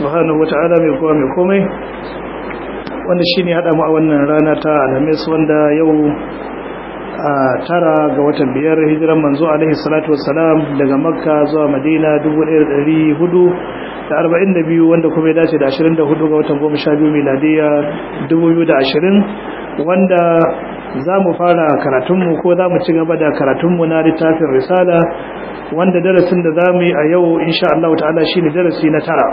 subhanahu wata'ala mai kowa mai komai wanda shi ne haɗa mu a wannan rana ta alhamis wanda yau a tara ga watan biyar hijiran manzo alaihi salatu wassalam daga makka zuwa madina 1442 wanda kuma ya dace da 24 ga watan goma sha biyu miladiya 2020 wanda za mu fara karatunmu ko za mu ci gaba da karatunmu na littafin risala wanda darasin da za mu yi a yau insha Allah ta'ala shi ne darasi na tara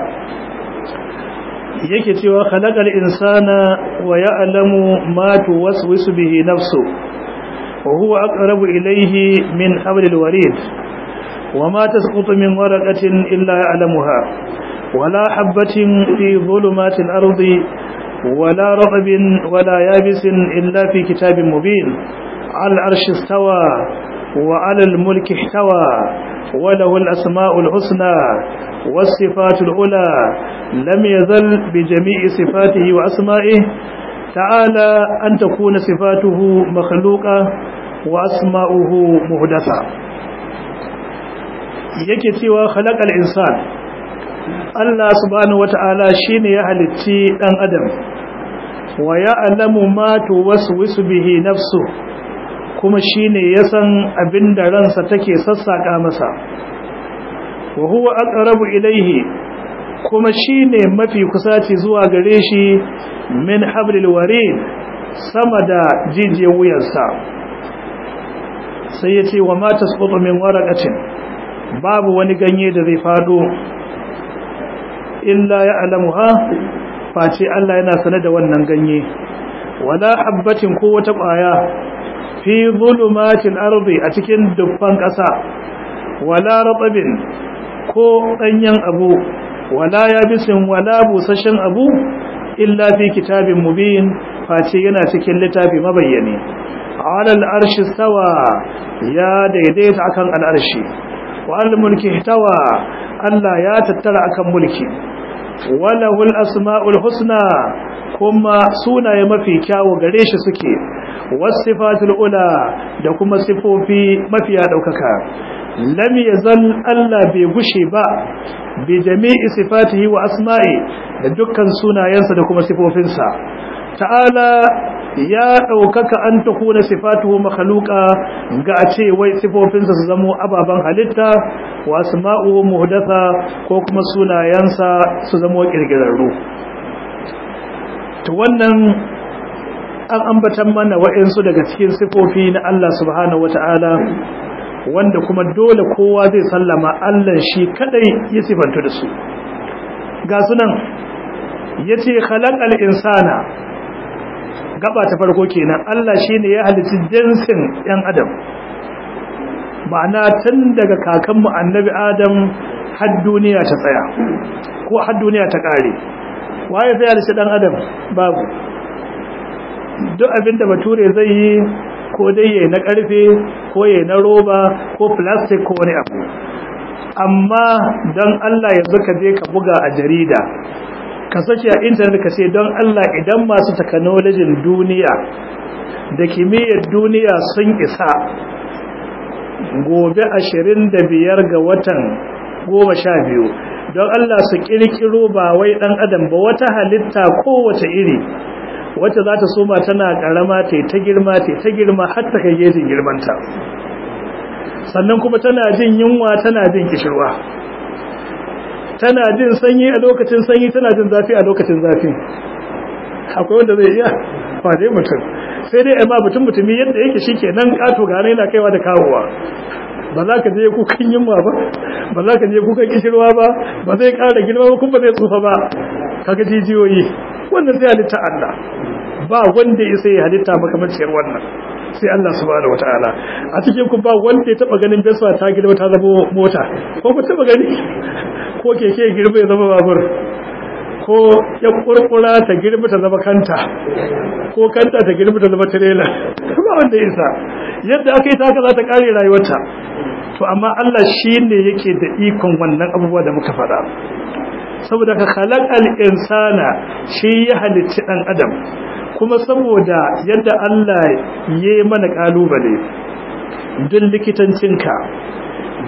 yake cewa khalaqal insana wa ya'lamu ma tuwaswisu bihi nafsu wa huwa aqrabu ilayhi min hablil warid wa ma tasqutu min waraqatin illa ya'lamuha wala habatin fi dhulumatil ardi ولا رطب ولا يابس إلا في كتاب مبين على العرش استوى وعلى الملك احتوى وله الأسماء الحسنى والصفات الأولى لم يزل بجميع صفاته وأسمائه تعالى أن تكون صفاته مخلوقة وأسماؤه مهدثة يكتي وخلق الإنسان Allah subhanahu wata'ala shine ya halicci dan adam wa ya'lamu ma tuwaswisu bihi nafsu kuma shine ya san abinda ransa take sassaka masa wa huwa aqrabu ilayhi kuma shine mafi kusaci zuwa gare shi min hablil warid sama da jijiyar wuyarsa sai yace wa ma tasqutu min waraqatin babu wani ganye da zai fado illa ya alamuha face Allah yana sane da wannan ganye wala habbatin ko wata ƙwaya fi zulumatil ardi a cikin dubban ƙasa wala ratabin ko danyen abu wala yabisin wala busashen abu illa fi kitabin mubin face yana cikin littafi mabayyane ala al'arshi stawa ya daidaita akan al'arshi wa al-mulki ihtawa Allah ya tattara akan mulki walahul asma'ul husna kuma sunaye mafi kyawu gare shi suke wasifatul ula da kuma sifofi mafiya daukaka lam yazal Allah bai gushe ba bi jami'i sifatihi wa asma'i da dukkan sunayensa da kuma sifofinsa ta'ala ya ɗaukaka an ta kuna sifatuhu makhluqa ga a ce wai sifofinsa su zamo ababen halitta wa asma'uhu muhdatha ko kuma sunayensa su zamo kirkirarru to wannan an ambatan mana wa'insu daga cikin sifofi na Allah subhanahu wata'ala wanda kuma dole kowa zai sallama Allah shi kadai ya sifantu da su ga sunan yace khalaqal insana gaba ta farko kenan Allah shine ya halicci jinsin ɗan adam ma'ana tun daga kakanmu annabi adam har duniya ta tsaya ko har duniya ta kare waye zai halicci ɗan adam babu duk abinda bature zai yi ko dai yayi na karfe ko yayi na roba ko plastic ko wani abu amma don Allah yanzu ka je ka buga a jarida ka sake a intanet ka ce don Allah idan masu takanolajin duniya da kimiyyar duniya sun isa gobe ashirin da biyar ga watan goma sha biyu don Allah su kirkiro ba wai dan adam ba wata halitta kowace iri wacce za ta soma tana karama ta ta girma ta ta girma har ta kai gejin girmanta sannan kuma tana jin yunwa tana jin kishirwa tana jin sanyi a lokacin sanyi tana jin zafi a lokacin zafi akwai wanda zai iya wane mutum sai dai amma mutum mutumi yadda yake shi ke nan ƙato gane yana kaiwa da kawowa ba za ka je kukan yunwa ba ba za ka je kukan kishirwa ba ba zai ƙara girma ba kuma zai tsufa ba kaga jijiyoyi wannan sai halitta Allah ba wanda ya sai halitta makamanciyar wannan sai Allah subhanahu wataala a cikin ku ba wanda ya taba ganin Vespa ta girma ta zama mota ko ku taba gani ko keke ya girma ya zama babur ko ya kurkura ta girma ta zama kanta ko kanta ta girma ta zama trailer ba wanda ya isa yadda aka yi ta haka za ta kare rayuwarta to amma Allah shine yake da ikon wannan abubuwa da muka faɗa saboda ka khalaqal insana shi ya halicci dan adam kuma saboda yadda Allah ya yi mana kalubale duk likitancinka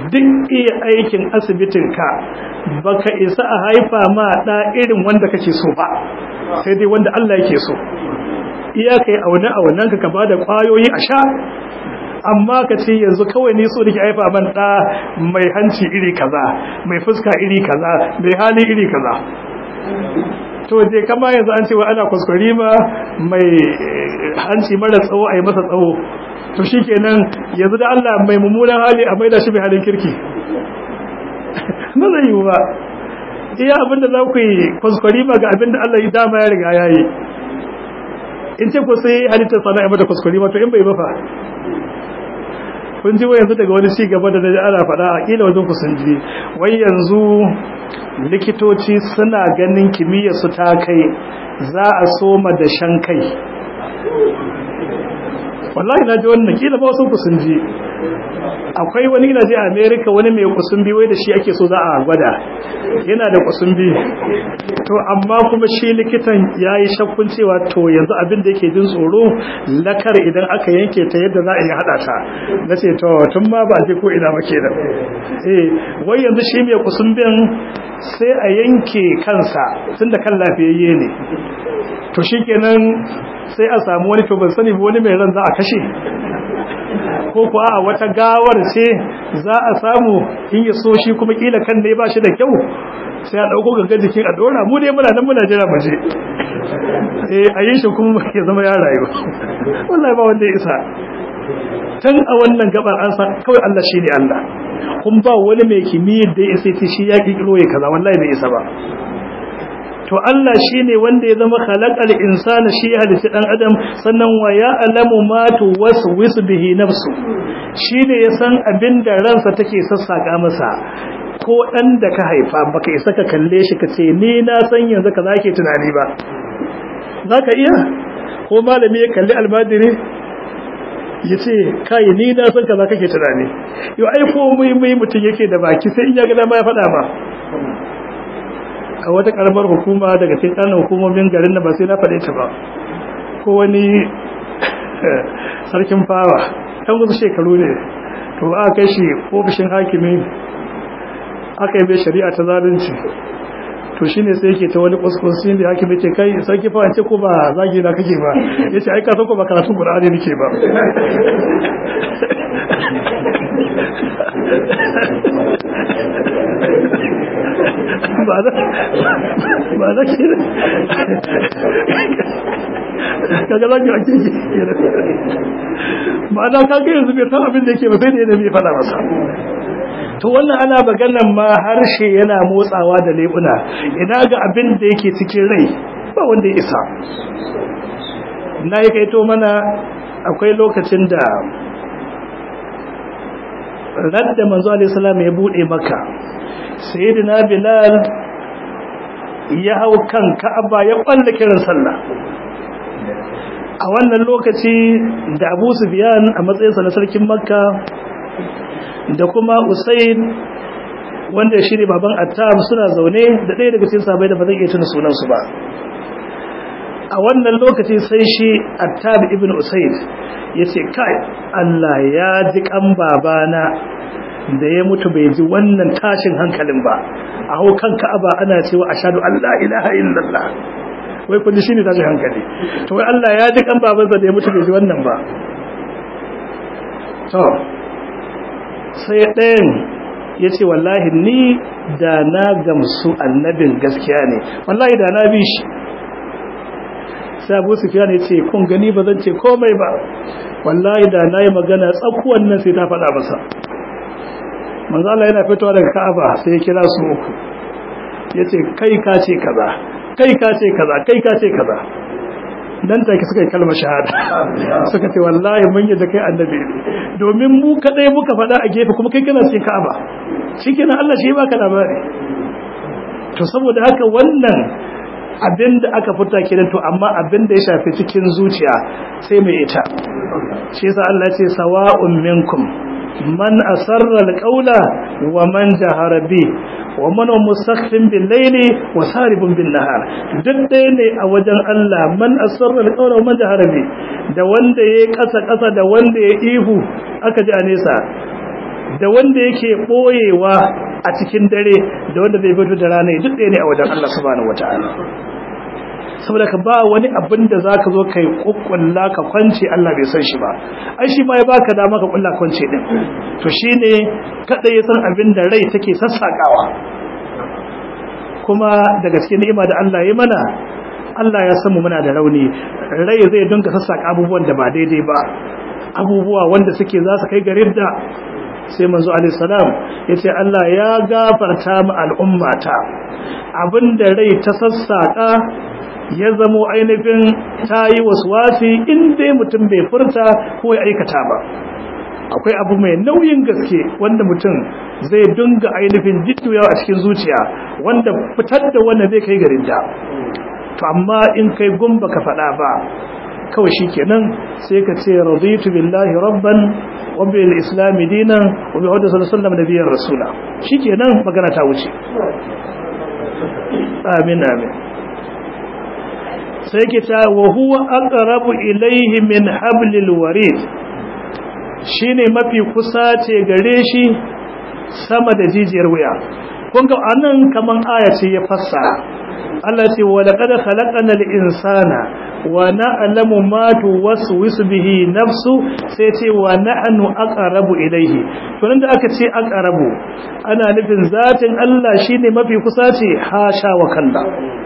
duk iya aikin asibitinka baka isa a haifa ma ɗa irin wanda kake so ba sai dai wanda Allah yake so iya kai aune aunen ka ba da ƙwayoyi a sha amma ka ce yanzu kawai ne so nake haifa man ɗa mai hanci iri kaza mai fuska iri kaza mai hali iri kaza to je kama yanzu an ce wa ana kuskure ma mai hanci mara tsawo a yi masa tsawo to shi kenan yanzu da Allah mai mummunan hali a maida shi mai halin kirki ba zai yi ba iya abinda za ku yi kuskure ma ga abinda Allah ya dama ya riga ya yi in ce ku sai halittar sana ya mata kuskure ma to in bai bafa kun ji wai yanzu daga wani ci gaba da naji ana faɗa a ƙila wajen ku sun ji wai yanzu likitoci suna ganin kimiyyar su ta kai za a soma da shan kai wallahi na ji wannan kila ba wasu ku sun ji akwai wani ina je a america wani mai kusumbi wai da shi ake so za a gwada yana da kusumbi to amma kuma shi likitan ya yi shakkun cewa to yanzu abin da yake jin tsoro lakar idan aka yanke ta yadda za a yi haɗa ta na ce to tun ma ba je ko ina ba kenan eh wai yanzu shi mai kusumbin sai a yanke kansa tunda kan lafiyayye ne to shikenan sai a samu wani to ban sani wani mai ran za a kashe ko kuwa a wata gawar ce za a samu in ya so shi kuma kila kan ne ba shi da kyau sai a dauko ganga jikin a dora mu dai muna nan muna jira mu je eh a yin shi kuma ya zama ya rayu wallahi ba wanda ya isa tun a wannan gabar an san kawai Allah shine Allah kun ba wani mai kimiyyar da ya isa shi ya kikiro ya kaza wallahi bai isa ba to Allah shine wanda ya zama khalaqal insana shi ya halitta dan adam sannan wa ya'lamu ma tuwaswisu bihi nafsu shine ya san abinda ransa take sassaka masa ko dan da ka haifa baka isa ka kalle shi ka ce ni na san yanzu ka zake tunani ba zaka iya ko malami ya kalli almadiri yace kai ni na san kaza kake tunani yo ai ko mai mai mutun yake da baki sai in ya ga dama ya faɗa ba a wata karamar hukuma daga cikin ƙananan hukumomin garin da ba sai na faɗe ta ba ko wani sarkin fawa ɗan wasu shekaru ne to aka kai shi ofishin hakimi aka yi bai shari'a ta zalunci to shi ne sai yake ta wani kuskusin da hakimi ce kai sarki fawa ce ko ba zagi na kake ba ya ce aika ko ba karatun ƙur'ani nake ba ba za ba za ki kaga za ki ake ki ba da kaga yanzu bai san abin da yake ba sai da yadda bai fada masa to wannan ana maganan ma harshe yana motsawa da lebuna ina ga abin da yake cikin rai ba wanda ya isa na yi kaito mana akwai lokacin da radda manzo alaihi salam ya bude maka sayyidina bilal ya hau kan ka'aba ya kwalla kiran sallah a wannan lokaci da abu sufyan a matsayinsa na sarkin makka da kuma usaid wanda shi ne baban attab suna zaune da ɗaya daga cikin sahabbai da ba zai iya tuna sunansu ba a wannan lokaci sai shi attab ibn usaid ya ce kai allah ya ji kan babana da ya mutu bai ji wannan tashin hankalin ba a hau kan ka'aba ana cewa ashhadu an la ilaha illallah wai kun shine tashin hankali to wai Allah ya ji kan babansa da ya mutu bai ji wannan ba to sai ɗayan ya ce wallahi ni da na gamsu annabin gaskiya ne wallahi da na bi shi sai abu sufiyan ya ce kun gani ba zan ce komai ba wallahi da na yi magana tsakuwan nan sai ta faɗa masa manzo Allah yana fitowa daga Ka'aba sai ya kira su uku yace kai ka ce kaza kai ka ce kaza kai ka ce kaza dan take suka yi kalmar shahada suka ce wallahi mun yadda kai annabi domin mu kadai muka faɗa a gefe kuma kai kana cikin Ka'aba shikenan Allah shi baka labari to saboda haka wannan abinda aka fita kenan to amma abinda ya shafi cikin zuciya sai mai ita shi yasa Allah ya ce sawa'un minkum man asarra alqawla wa man jahara bi wa man musakhfin bil layli wa saribun bin nahar duk ɗaya ne a wajen Allah man asarra alqawla wa man jahara bi da wanda yayi kasa kasa da wanda ya ihu aka ji a nesa da wanda yake boyewa a cikin dare da wanda zai fito da rana duk ɗaya ne a wajen Allah subhanahu wataala saboda ka ba wani abin da zaka zo kai kokkulla ka kwance Allah bai san shi ba ai shi ma ya baka dama ka kulla kwance din to shine kada ya san abin da rai take sassakawa kuma daga cikin ni'ima da Allah ya mana Allah ya san mu muna da rauni rai zai dinga sassaka abubuwan da ba daidai ba abubuwa wanda suke za su kai ga ridda sai manzo alaihi salam yace Allah ya gafarta mu al'ummata abinda rai ta sassaka ya zamo ainihin tayi waswasi in dai mutum bai furta ko ya aikata ba akwai abu mai nauyin gaske wanda mutum zai dinga ainihin jittuyawa a cikin zuciya wanda fitar da wanda zai kai garin da to amma in kai gumba ka faɗa ba kawai shikenan sai ka ce raditu billahi rabban wa bil islam dinan wa bi hudda sallallahu alaihi wasallam nabiyyan rasula shikenan magana ta wuce amin amin sai ke ta wa huwa aqrabu ilayhi min hablil warid shine mafi kusa ce gare shi sama da jijiyar wuya kun ga anan kaman aya ce ya fassara Allah ce wa laqad khalaqana al-insana wa na'lamu ma tuwaswisu bihi nafsu sai ce wa nahnu aqrabu ilayhi to nan da aka ce aqrabu ana nufin zatin Allah shine mafi kusa ce hasha wa kalla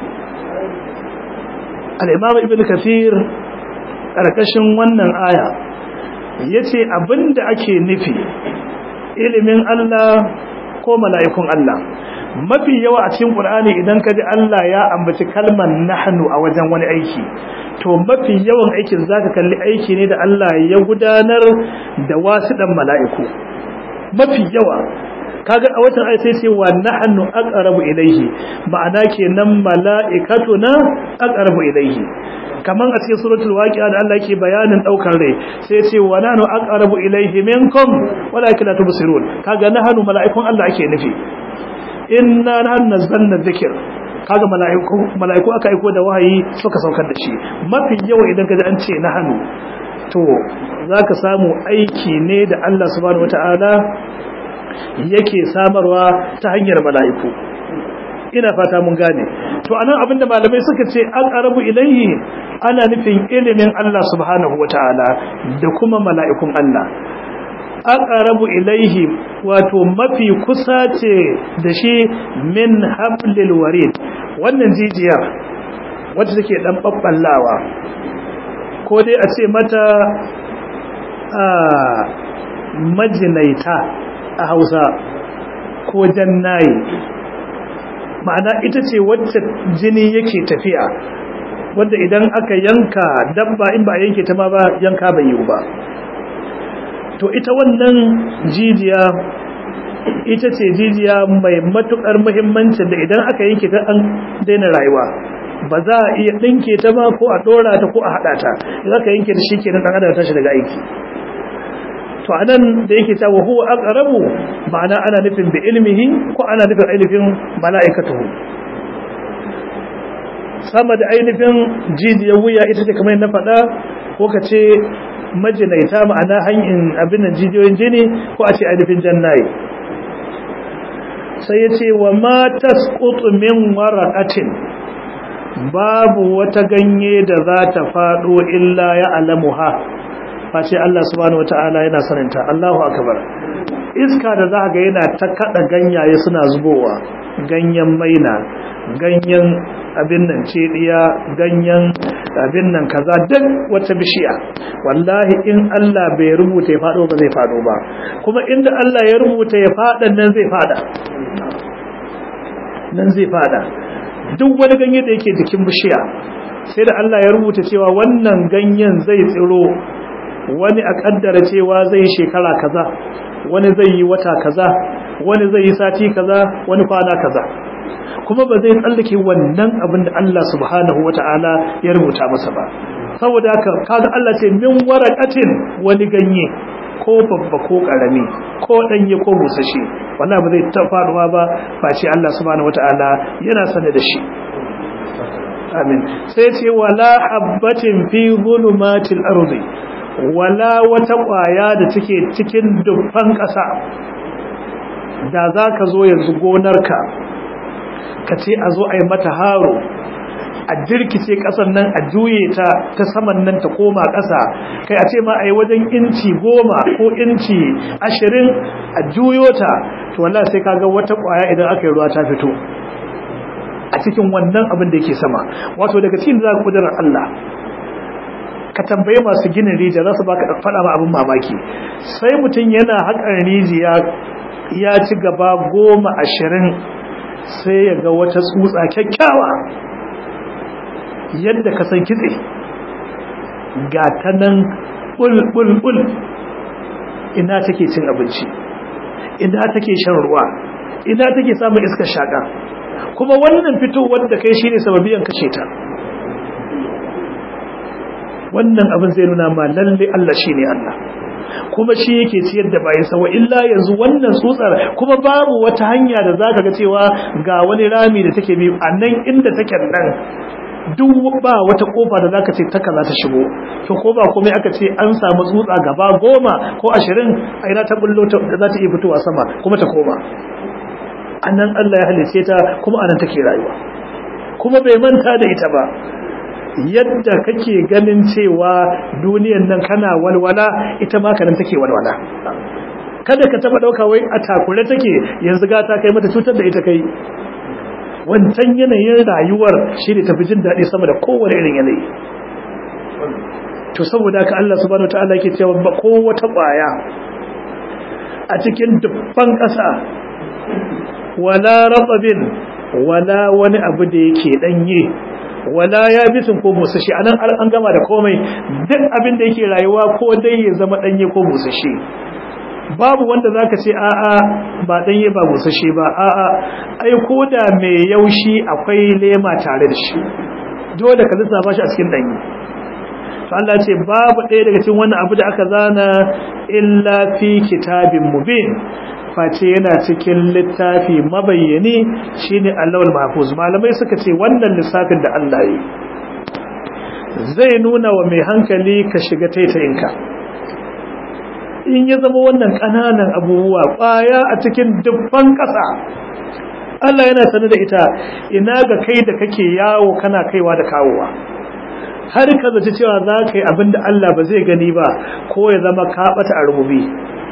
al-imam ibn kathir karkashin wannan aya yace abinda ake nufi ilimin Allah ko mala'ikun Allah mafi yawa a cikin Qur'ani idan ka ji Allah ya ambaci kalmar nahnu a wajen wani aiki to mafi yawan aikin zaka kalli aiki ne da Allah ya gudanar da wasu dan mala'iku mafi yawa kaga a watan ayat sai ce wa nahnu aqrabu ilayhi ma'ana kenan mala'ikatuna aqrabu ilayhi kaman a cikin suratul waqi'a da Allah yake bayanin daukar rai sai ce wa nahnu aqrabu ilayhi minkum walakin la tubsirun kaga nahnu mala'ikun Allah ake nufi inna nahnu nazzalna dhikr kaga mala'iku mala'iku aka aiko da wahayi suka saukar da shi mafi yawa idan kaji an ce nahnu to zaka samu aiki ne da Allah subhanahu wataala yake samarwa ta hanyar mala'iku ina fata mun gane to anan abinda malamai suka ce aqrabu ilayhi ana nufin ilimin Allah subhanahu wataala da kuma mala'ikun Allah aqrabu ilayhi wato mafi kusa ce da shi min hablil warid wannan jijiyar wacce take dan babballawa ko dai a ce mata a majinaita a Hausa ko jannayi ma'ana ita ce wacce jini yake tafiya wanda idan aka yanka dabba in ba yanke ta ma ba yanka bai yiwu ba to ita wannan jijiya ita ce jijiya mai matukar muhimmancin da idan aka yanke ta an daina rayuwa ba za a iya ɗinke ta ba ko a ɗora ta ko a haɗa ta idan aka yanke ta shi kenan ɗan adam tashi daga aiki to anan da yake cewa huwa aqrabu ma'ana ana nufin bi ilmihi ko ana nufin ainihin mala'ikatuhu sama da ainihin jijiyar wuya ita ce kamar na faɗa ko ka ce majinaita ma'ana hanyar abin nan jijiyoyin jini ko a ce ainihin jannaye sai ya ce wa ma tasqutu min waraqatin babu wata ganye da za ta faɗo illa ya alamuha face Allah subhanahu wata'ala yana saninta Allahu akbar iska da za ga yana ta kada ganyaye suna zubowa ganyen maina ganyen abin nan cediya ganyen abin nan kaza duk wata bishiya wallahi in Allah bai rubuta ya fado ba zai fado ba kuma inda Allah ya rubuta ya fada nan zai fada nan zai fada duk wani ganye da yake jikin bishiya sai da Allah ya rubuta cewa wannan ganyen zai tsiro wani a kaddara cewa zai shekara kaza wani zai yi wata kaza wani zai yi sati kaza wani kwana kaza kuma ba zai tsallake wannan abin da Allah subhanahu wata'ala ya rubuta masa ba saboda haka kaga Allah ce min waraqatin wani ganye ko babba ko karami ko danye ko busashi wallahi ba zai ta faruwa ba face Allah subhanahu wata'ala yana sane da shi amin sai ce wala habbatin fi zulumatil ardi wala wata ƙwaya da take cikin dubban ƙasa da za ka zo yanzu gonarka ka ce a zo a yi mata haro a jirkice ƙasar nan a juye ta ta saman nan ta koma ƙasa kai a ce ma a yi wajen inci goma ko inci ashirin a juyo ta to wallah sai kaga wata ƙwaya idan aka yi ruwa ta fito a cikin wannan abin da yake sama wato daga cikin da za ka kudurar Allah ka tambaye masu ginin rijiya za su baka faɗa ma abin mamaki sai mutum yana haƙar rijiya ya ci gaba goma ashirin sai ya ga wata tsutsa kyakkyawa yadda ka san kitse ga ta nan ɓul-ɓul-ɓul ina take cin abinci ina take shan ruwa ina take samun iskar shaƙa kuma wannan fitowar da kai shine sababiyan kashe ta wannan abin zai nuna ma lalle Allah shine Allah kuma shi yake ciyar da bayan sa wa illa yanzu wannan tsutsar kuma babu wata hanya da zaka ga cewa ga wani rami da take bi a nan inda take nan duk ba wata kofa da zaka ce taka za ta shigo to ko ba komai aka ce an samu tsutsa gaba goma ko ashirin a ina ta bullo da za ta iya fitowa sama kuma ta koma anan Allah ya halice ta kuma anan take rayuwa kuma bai manta da ita ba yadda kake ganin cewa duniyan nan kana walwala ita ma kanan take walwala kada ka taba dauka wai a takure take yanzu ga ta kai mata cutar da ita kai wancan yanayin rayuwar shi ne tafi jin daɗi sama da kowane irin yanayi to saboda haka Allah subhanahu wataala yake cewa ba ko wata ƙwaya a cikin dubban ƙasa wala ratsabin wala wani abu da yake danye wala ya bisin ko busashi anan an gama da komai duk abin da yake rayuwa ko dai ya zama danye ko busashi babu wanda zaka ce a'a ba danye ba busashi ba a'a ai koda mai yaushi akwai lema tare da shi dole ka lissafa shi a cikin danye to Allah ce babu ɗaya daga cikin wannan abu da aka zana illa fi kitabin mubin face yana cikin littafi mabayyani shine Allahul Mahfuz malamai suka ce wannan lissafin da Allah yi zai nuna wa mai hankali ka shiga taitayinka in ya zama wannan kananan abubuwa kwaya a cikin dubban ƙasa Allah yana sanar da ita ina ga kai da kake yawo kana kaiwa da kawowa har ka zaci cewa za ka yi abin da Allah ba zai gani ba ko ya zama ka bata a rububi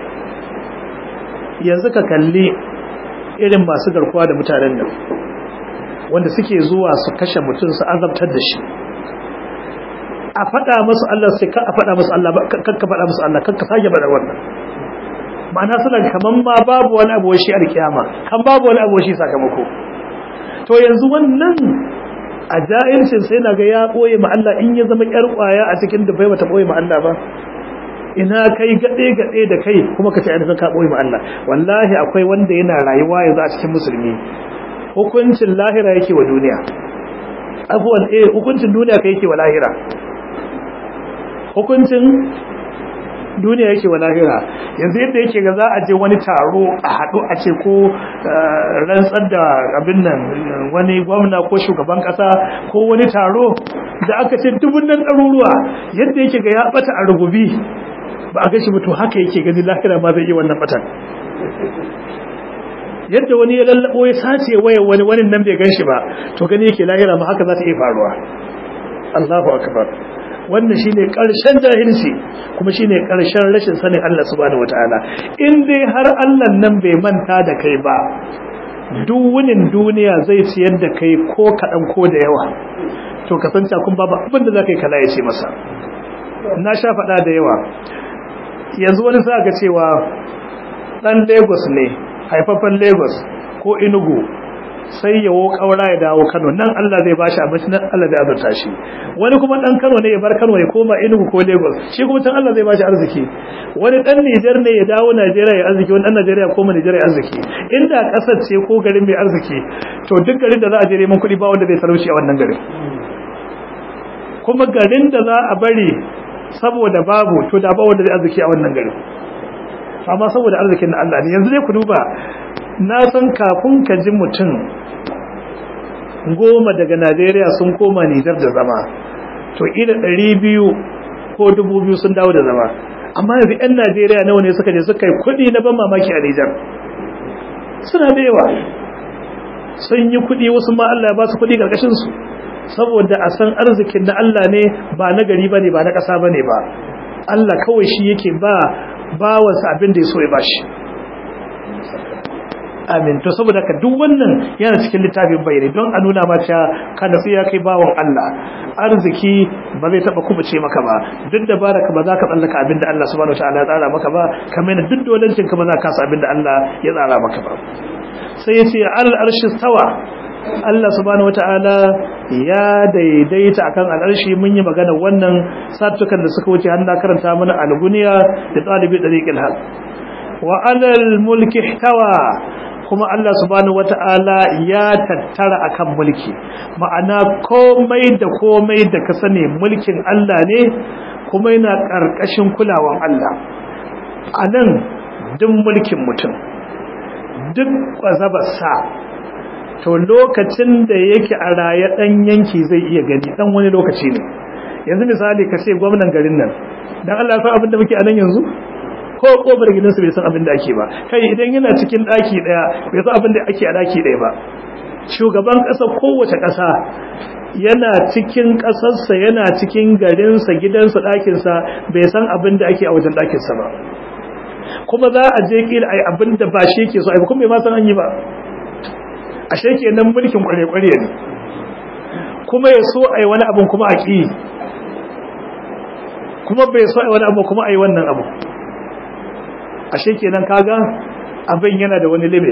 yanzu ka kalli irin masu garkuwa da mutanen nan wanda suke zuwa su kashe mutum su azabtar da shi a faɗa musu Allah sai ka a faɗa musu Allah kakka faɗa musu Allah kakka sake faɗa wannan ma'ana suna kaman ma babu wani abu shi alkiyama kan babu wani abu shi sakamako to yanzu wannan a ja'ircin sai na ga ya ɓoye ma Allah in ya zama ƴar ƙwaya a cikin da bai bata ɓoye ma Allah ba ina kai gaɗe gaɗe da kai kuma ka ce ainihin ka ɓoye ma Allah wallahi akwai wanda yana rayuwa yanzu a cikin musulmi hukuncin lahira yake wa duniya abuwan eh hukuncin duniya kai yake wa lahira hukuncin duniya yake wa lahira yanzu yadda yake ga za a je wani taro a haɗu a ce ko rantsar da abin nan wani gwamna ko shugaban ƙasa ko wani taro da aka ce dubun nan ɗaruruwa yadda yake ga ya ɓata a rububi ba a gashi mutu haka yake gani lahira ma zai yi wannan ɓatan yadda wani ya lallabo ya sace waya wani wani nan bai gan shi ba to gani yake lahira ma haka za ta iya faruwa Allahu akbar wannan shine karshen jahilci kuma shine karshen rashin sanin Allah subhanahu wataala in dai har Allah nan bai manta da kai ba duk wunin duniya zai ciyar da kai ko kaɗan ko da yawa to kasance kun babu abin da zaka yi kala ya ce masa na sha faɗa da yawa yanzu wani sa ga cewa ɗan Lagos ne haifafan Lagos ko Enugu sai ya wo kaura ya dawo Kano nan Allah zai bashi abinci nan Allah zai azurta shi wani kuma dan Kano ne ya bar Kano ya koma Enugu ko Lagos shi kuma can Allah zai bashi arziki wani dan Niger ne ya dawo Najeriya ya arziki wani dan Najeriya ya koma Nigeria ya arziki inda kasar ce ko garin mai arziki to duk garin da za a je neman kuɗi ba wanda zai talauci a wannan garin kuma garin da za a bari saboda babu to da ba wanda zai arziki a wannan garin amma saboda arzikin na Allah ne yanzu dai ku duba na san kafin ka ji mutum goma daga Najeriya sun koma Nijar da zama to ila ɗari biyu ko dubu biyu sun dawo da zama amma yanzu 'yan najeriya nawa ne suka je suka yi kuɗi na ban mamaki a nijar suna da yawa sun yi kuɗi wasu ma allah ya ba su kuɗi ƙarƙashinsu saboda a san arzikin na allah ne ba na gari ba ne ba na ƙasa ba ne ba allah kawai shi yake ba bawansa abin da ya so ya ba shi amin to saboda ka duk wannan yana cikin littafin bayani don a nuna mata ka natsu ya kai bawan Allah arziki ba zai taba kubuce maka ba duk da baraka ba za ka tsallaka abinda Allah subhanahu wataala ya tsara maka ba kamar yadda duk dolancin ka ba za ka kasa abinda Allah ya tsara maka ba sai ya ce al arshi stawa Allah subhanahu wataala ya daidaita akan al'arshi mun yi magana wannan satukan da suka wuce har na karanta mana al-guniya da talibi dariqil haq wa alal mulki ihtawa kuma Allah subhanahu wata'ala ya tattara akan mulki ma'ana komai da komai da ka sani mulkin Allah ne kuma yana ƙarƙashin kulawan Allah a nan duk mulkin mutum duk ƙwazabarsa to lokacin da yake a raye ɗan yanki zai iya gani ɗan wani lokaci ne yanzu misali ka ce gwamnan garin nan don Allah ya san abin da muke a nan yanzu ko kofar gidansu bai san abin da ake ba kai idan yana cikin daki daya bai san abin da ake a daki daya ba shugaban kasa kowace kasa yana cikin kasarsa yana cikin garinsa gidansa ɗakinsa bai san abin da ake a wajen ɗakinsa ba kuma za a je kila ai abin da ba shi yake so ai kuma bai ma san an yi ba ashe kenan mulkin kware-kware ne kuma ya so ai wani abin kuma a ƙi kuma bai so ai wani abu kuma ai wannan abu ashe kenan kaga abin yana da wani limit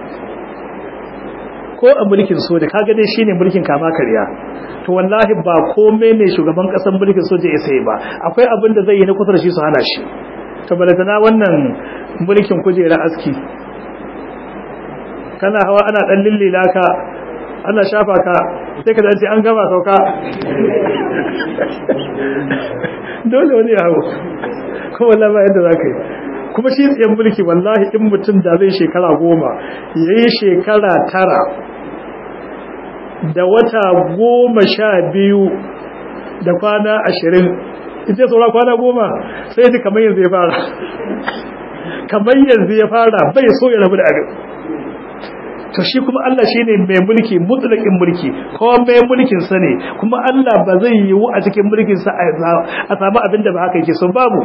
ko a mulkin soja kaga dai shine mulkin kama karya to wallahi ba komai ne shugaban kasan mulkin soja ya sai ba akwai abin da zai yi na kusa da shi su hana shi to balatana wannan mulkin kujera aski kana hawa ana dan lillila ka ana shafa ka sai ka dace an gama sauka dole wani ya hawo ko wallahi ba yadda zaka yi kuma shi tsayen mulki wallahi in mutum da zai shekara goma ya yi shekara tara da wata goma sha biyu da kwana ashirin ita saura kwana goma sai ji kamar yanzu ya fara kamar yanzu ya fara bai so ya rabu da abin to shi kuma Allah shi ne mai mulki mutlaƙin mulki ko mai mulkin sa ne kuma Allah ba zai yiwu a cikin mulkin sa a samu abin da ba haka yake so babu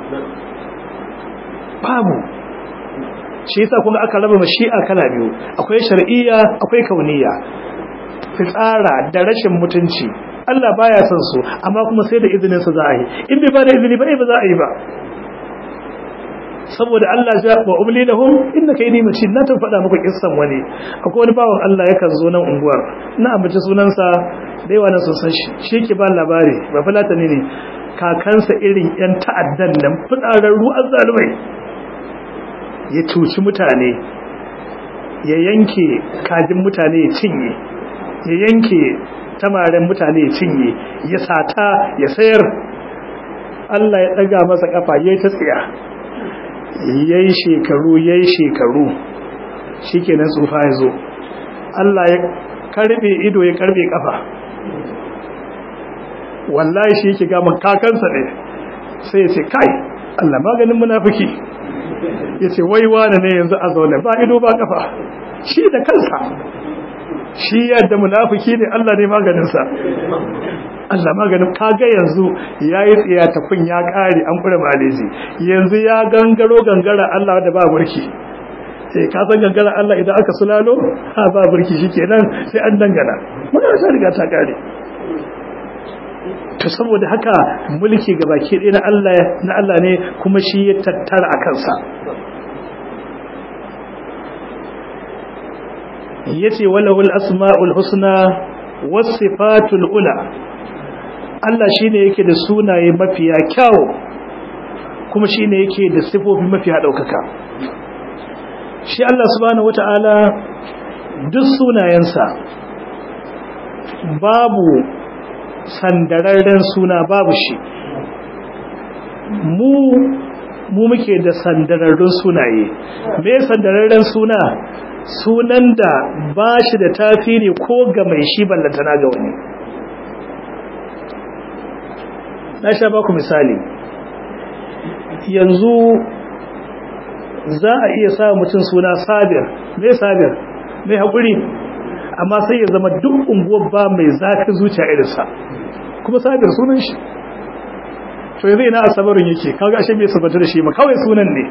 babu shi yasa kuma aka raba mashi'a kala biyu akwai shar'iyya akwai kauniyya fitsara da rashin mutunci Allah baya son su amma kuma sai da izinin sa za a yi in bai ba da izini ba ba za a yi ba saboda Allah ya wa umli lahum innaka yadi matin na ta faɗa muku kissan wani akwai wani bawan Allah yakan zo nan unguwar na ambaci sunansa da yawa nan sun san shi shi ke ba labari ba fulatani ne kakansa irin yan ta'addan nan fitsararru azzalumai ya cuci mutane ya yanke kajin mutane ya cinye ya yanke tamaren mutane ya cinye ya sata ya sayar Allah ya daga masa kafa yayi ta tsiya yayi shekaru yayi shekaru shikenan tsufa ya zo Allah ya karbe ido ya karbe kafa wallahi shi yake ga kakansa ne sai ya ce kai Allah maganin munafiki yace wai wane ne yanzu a zaune ba ido ba kafa shi da kansa shi yadda munafiki ne Allah ne maganinsa Allah maganin kaga yanzu yayi tsiya ta kun ya kare an kure maleji yanzu ya gangaro gangara Allah da ba burki sai ka san gangara Allah idan aka sulalo ha ba burki shikenan sai an dangana magana ta riga ta kare to saboda haka mulki gabaki ɗaya na Allah na Allah ne kuma shi ya tattara a kansa yace walahul asmaul husna was sifatul ula Allah shine yake da sunaye mafiya kyau kuma shine yake da sifofi mafiya daukaka shi Allah subhanahu wataala duk sunayensa babu sandararren suna babu shi mu mu muke da sandararrun sunaye me sandararren suna sunan da ba shi da tasiri ko ga mai shi ballantana ga wani na sha baku misali yanzu za a iya sa mutum suna sabir mai sabir mai haƙuri amma sai ya zama duk unguwar ba mai zafin zuciya irinsa kuma sabir sunan shi to yanzu ina asabarin yake kaga ashe bai sabata da shi ma kawai sunan ne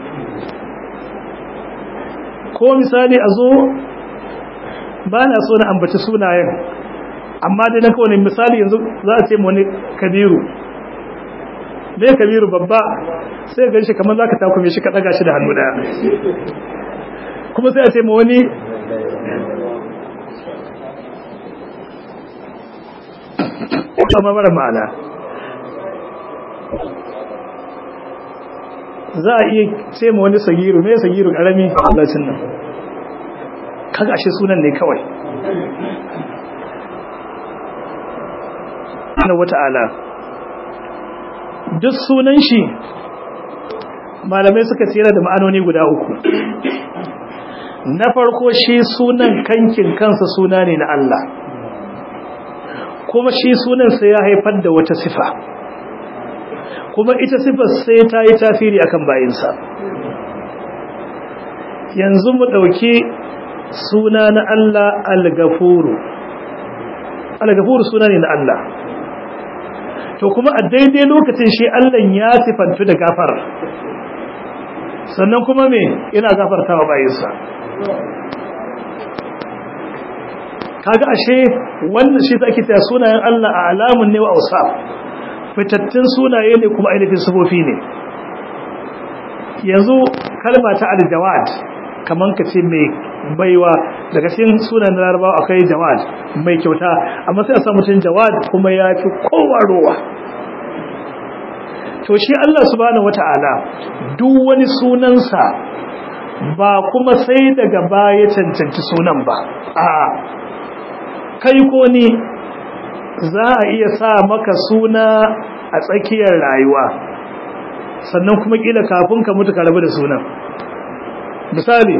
ko misali a zo ba na so na ambaci sunayen amma dai na kawai misali yanzu za a ce mu wani kabiru me kabiru babba sai ga shi kamar zaka takume shi ka daga shi da hannu daya kuma sai a ce mu wani kuma mara ma'ana za a iya ce ma wani sagiru me sagiru karami lacin nan kaga ashe sunan ne kawai na wata'ala duk sunan shi malamai suka tsira da ma'anoni guda uku na farko shi sunan kankin kansa suna ne na Allah kuma shi sunan sai ya haifar da wata sifa kuma ita sifar sai ta yi tafiri akan bayinsa yanzu mu ɗauki suna na Allah al-gafuru al-gafuru suna ne na Allah to kuma a daidai lokacin shi Allah ya sifantu da gafar sannan kuma me ina gafarta wa bayinsa kaga ashe wannan shi ake taya sunayen Allah a alamun ne wa ausa fitattun sunaye ne kuma ainihin sifofi ne yanzu kalma ta aljawad kaman ka ce mai baiwa daga cikin sunan larabawa akwai jawad mai kyauta amma sai a samu mutum jawad kuma ya fi kowa rowa to shi Allah subhanahu wata'ala duk wani sunansa ba kuma sai daga baya cancanci sunan ba a kai ko ni za a iya sa maka suna a tsakiyar rayuwa sannan kuma kila kafin ka mutu ka rabu da sunan misali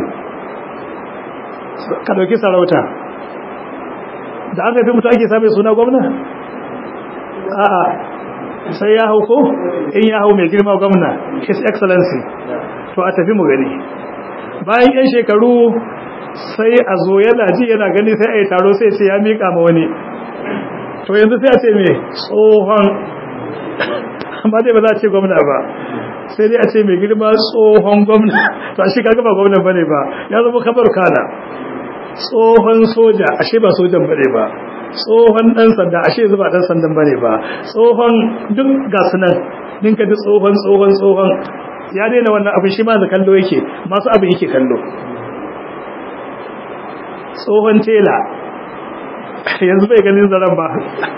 ka dauki sarauta da aka fi mutu ake same suna gwamna a'a sai ya hau ko in ya hau mai girma gwamna his excellency to a tafi mu gani bayan yan shekaru sai a zo yana ji yana gani sai a yi taro sai ce ya miƙa ma wani to yanzu sai a ce mai tsohon amma dai ba za a ce gwamna ba sai dai a ce mai girma tsohon gwamna to a shi kaga ba gwamna bane ba ya zama kabar kana tsohon soja ashe ba sojan bane ba tsohon dan sanda ashe zuba dan sandan bane ba tsohon duk ga sunan din ka ji tsohon tsohon tsohon ya daina wannan abin shi ma da kallo yake masu abin yake kallo tsohon tela yanzu bai ganin zaren ba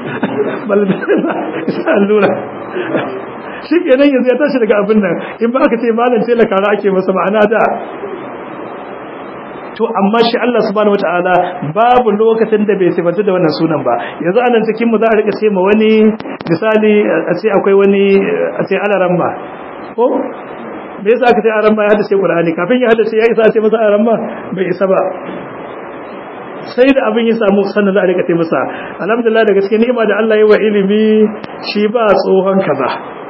isa allura shi kenan yanzu ya tashi daga abin nan in ba aka ce malam tela kara ake masa ma'ana da to amma shi Allah subhanahu wataala babu lokacin da bai sifatu da wannan sunan ba yanzu anan cikin mu za a rika ce ma wani misali a ce akwai wani a ce alaramma ko me yasa aka ce alaramma ya hadace Qur'ani kafin ya hadace ya isa a ce masa alaramma bai isa ba sai da abin ya samu sannan za a rika masa alhamdulillah da gaske ni'ima da Allah ya wa ilimi shi ba tsohon kaza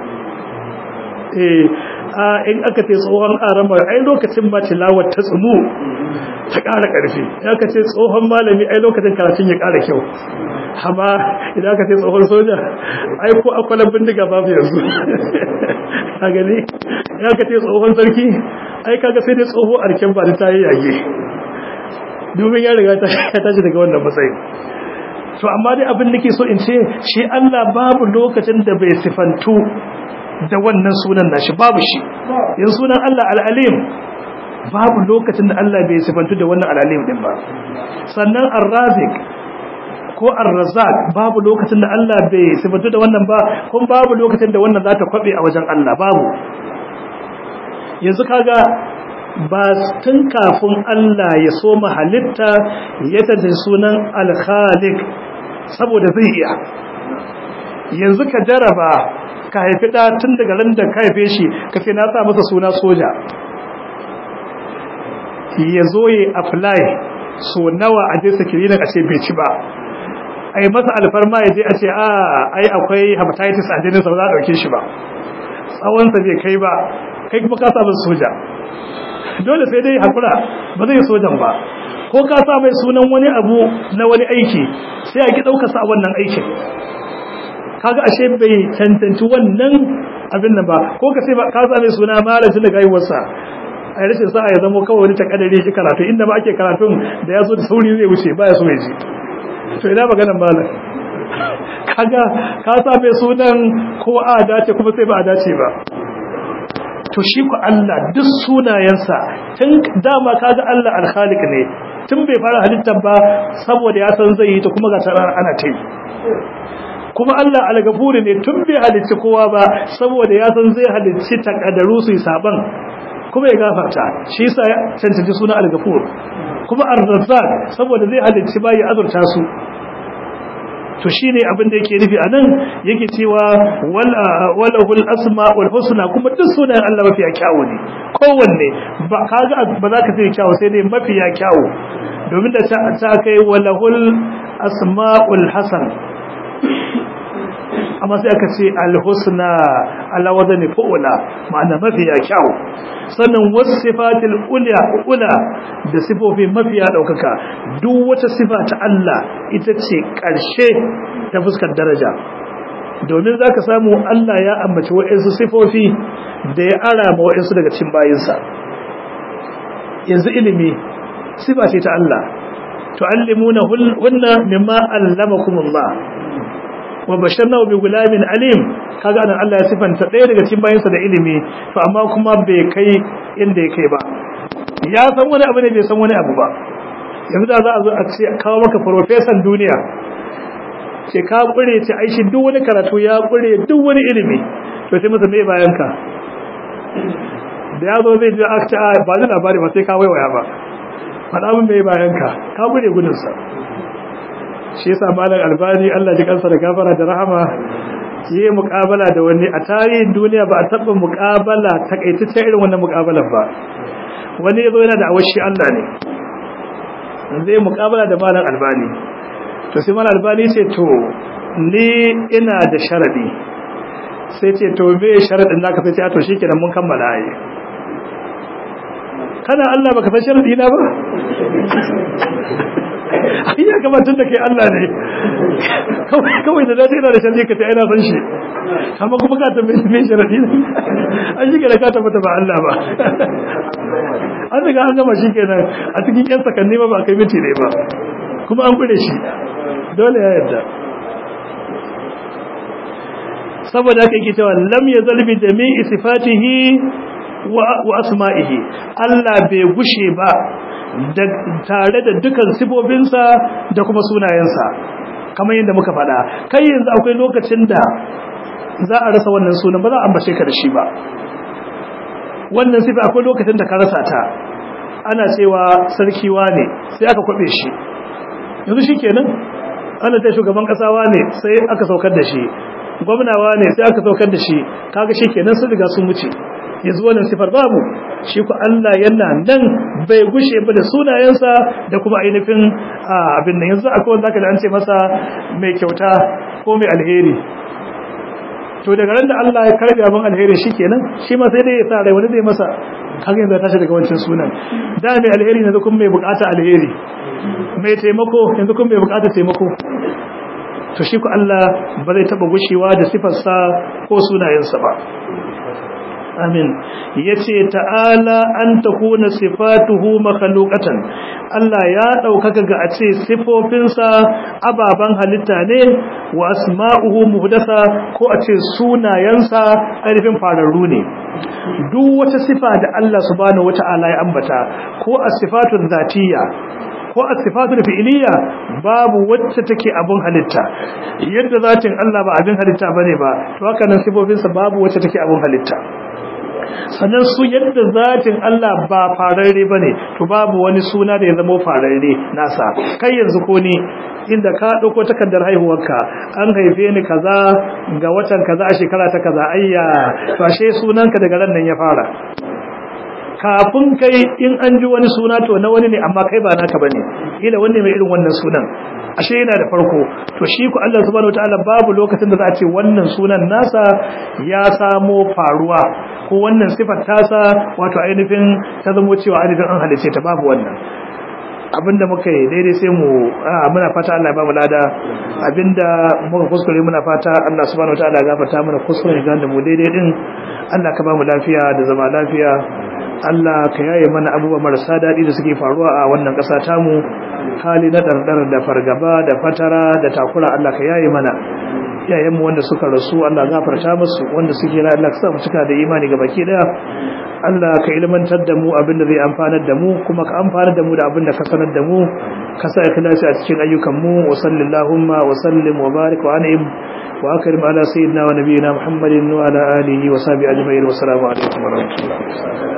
eh a in aka ce tsohon arama ai lokacin ba tilawar ta tsumu ta ƙara ƙarfi ya ka ce tsohon malami ai lokacin karatun ya ƙara kyau amma idan aka ce tsohon soja ai ko akwalan bindiga babu yanzu ka gani ya ka ce tsohon sarki ai kaga sai dai tsoho arken ba da ta yi yage domin ya riga ta tashi daga wannan matsayin to amma dai abin da ke so in ce shi Allah babu lokacin da bai sifantu da wannan sunan nashi babu shi yin sunan Allah al'alim babu lokacin da Allah bai sifantu da wannan al'alim din ba sannan ar-razik ko ar-razzaq babu lokacin da Allah bai sifantu da wannan ba kuma babu lokacin da wannan za ta kwabe a wajen Allah babu yanzu kaga ba tun kafin Allah ya so halitta ya tace sunan al-khaliq saboda zai iya yanzu ka jaraba ka haifi da tun daga ran da ka haife shi ka ce na sa masa suna soja ya zo ya apply so nawa a je sakirina a ce bai ci ba ai masa alfarma ya je a ce a ai akwai hepatitis a jinin sa ba za a dauke shi ba tsawon sa bai kai ba kai kuma ka sa masa soja dole sai dai hakura ba zai sojan ba ko ka sa mai sunan wani abu na wani aiki sai a ki dauka sa wannan aikin kaga ashe bai cancanci wannan abin nan ba ko ka sai ka sa mai suna malamin da gaiwarsa a rashin sa'a ya zama kawai wani takadare shi karatu inda ba ake karatun da ya zo da sauri zai wuce baya so ya ji to ina maganan malam kaga ka sa mai sunan ko a dace kuma sai ba a dace ba to shi ku Allah duk sunayensa tun dama kaga Allah al-Khaliq ne tun bai fara halittar ba saboda ya san zai yi ta kuma ga tarar ana ta yi kuma Allah al-Ghafur ne tun bai halicci kowa ba saboda ya san zai halicci takaddaru su yi saban kuma ya gafarta shi yasa ya cancanci suna al-Ghafur kuma ar-Razzaq saboda zai halicci bayi azurta su to shine abin da yake nufi anan yake cewa wala walahul asmaul husna kuma duk sunayen Allah mafiya kyawu ne kowanne ba kaga ba za ka sai kyawu sai dai mafiya kyawu domin da ta kai walahul asmaul hasan amma sai aka ce alhusna ala wazani fu'ula ma'ana mafiya kyau sannan wasifatil ulya ula da sifofi mafiya daukaka duk wata sifa ta Allah ita ce karshe ta fuskar daraja domin zaka samu Allah ya ambaci wa'ansu sifofi da ya ara ma wa'ansu daga cikin bayinsa yanzu ilimi sifa ce ta Allah tu'allimuna hunna mimma allamakumullah wa basharnahu bi gulamin alim kaga anan Allah ya sifanta ɗaya daga cikin bayansa da ilimi to amma kuma bai kai inda ya kai ba ya san wani abu ne bai san wani abu ba yanzu da za a zo a ce kawo maka professor duniya ce ka kure ce aishi duk wani karatu ya kure duk wani ilimi to sai masa mai bayan ka da ya zo zai ji aka ba ni labari ba sai ka waiwaya ba faɗa min mai bayan ka ka kure gudunsa shi yasa malam albani Allah ji kansa da gafara da rahama yi muƙabala da wani a tarihin duniya ba a taɓa muƙabala takaitaccen irin wannan muƙabalar ba wani yazo yana da awashi Allah ne zai muƙabala da malam albani to sai malam albani ce to ni ina da sharadi sai ce to me sharadin naka sai ce to shikenan mun kammala ai kana Allah baka san sharadi na ba ai ya gabatar da kai Allah ne kawai da zata ina da sharri ka ta ina san shi amma kuma ka tambaye me sharadi ne an shi da ka tabbata ba Allah ba an daga an gama shi kenan a cikin yan sakanni ba ba kai miti ne ba kuma an gure shi dole ya yarda saboda haka yake cewa lam yazal bi jami'i sifatihi wa asma'ihi Allah bai gushe ba tare da dukan sifofinsa da kuma sunayensa kamar yadda muka faɗa kai yanzu akwai lokacin da za a rasa wannan sunan ba za a ambace ka da shi ba wannan sifa akwai lokacin da ka rasa ta ana cewa sarkiwa ne sai aka kwabe shi yanzu shi kenan ana ta shugaban kasawa ne sai aka saukar da shi gwamnawa ne sai aka saukar da shi kaga shi kenan sun riga sun wuce yanzu wannan sifar babu shi ku Allah yana nan bai gushe ba da sunayensa da kuma ainihin abin nan yanzu akwai wanda aka da an ce masa mai kyauta ko mai alheri to daga ran da Allah ya karbi abin alheri shikenan shi ma sai dai ya sa rai wani zai masa kaga yanzu ya tashi daga wancan sunan da mai alheri yanzu kuma mai bukata alheri mai taimako yanzu kuma mai bukata taimako to shi ku Allah ba zai taba gushewa da sifarsa ko sunayensa ba amin yace ta'ala an takuna sifatuhu makhluqatan Allah ya daukaka ga a ce sifofinsa ababan halitta ne wa asma'uhu muhdatha ko a ce sunayensa ainihin fararru ne duk wata sifa da Allah subhanahu wata'ala ya ambata ko as-sifatul zatiyya ko as-sifatul fi'liyya babu wacce take abun halitta yadda zatin Allah ba abin halitta bane ba to haka nan sifofinsa babu wacce take abun halitta sannan su yadda zatin Allah ba fararre bane to babu wani suna da ya zama fararre nasa kai yanzu ko ni inda ka dauko takardar haihuwarka an haife ni kaza ga watan kaza a shekara ta kaza ayya to ashe sunanka daga ran nan ya fara kafin kai in an ji wani suna to na wani ne amma kai ba naka bane ila wanne mai irin wannan sunan ashe yana da farko to shi ku Allah subhanahu wataala babu lokacin da za a ce wannan sunan nasa ya samo faruwa ko wannan sifar tasa wato ainihin ta zamo cewa ainihin an halice ta babu wannan abinda muka yi daidai sai mu muna fata Allah ya ba mu lada abinda muka kuskure muna fata Allah subhanahu wataala ya gafarta mana kuskure ga da mu daidai din Allah ka ba mu lafiya da zama lafiya Allah ka yaye mana abubuwa marasa daɗi da suke faruwa a wannan ƙasa tamu hali na ɗarɗar da fargaba da fatara da takura Allah ka yaye mana iyayenmu wanda suka rasu Allah gafarta musu wanda suke ra Allah ka sa mu cika da imani ga baki daya Allah ka ilmantar da mu abin da zai amfanar da mu kuma ka amfanar da mu da abin da ka sanar da mu ka sa ikhlasi a cikin ayyukan mu wa sallallahu wa sallim wa barik wa an'im wa akrim ala sayyidina wa nabiyyina Muhammadin wa ala alihi wa sahbihi ajma'in wa assalamu alaikum wa rahmatullahi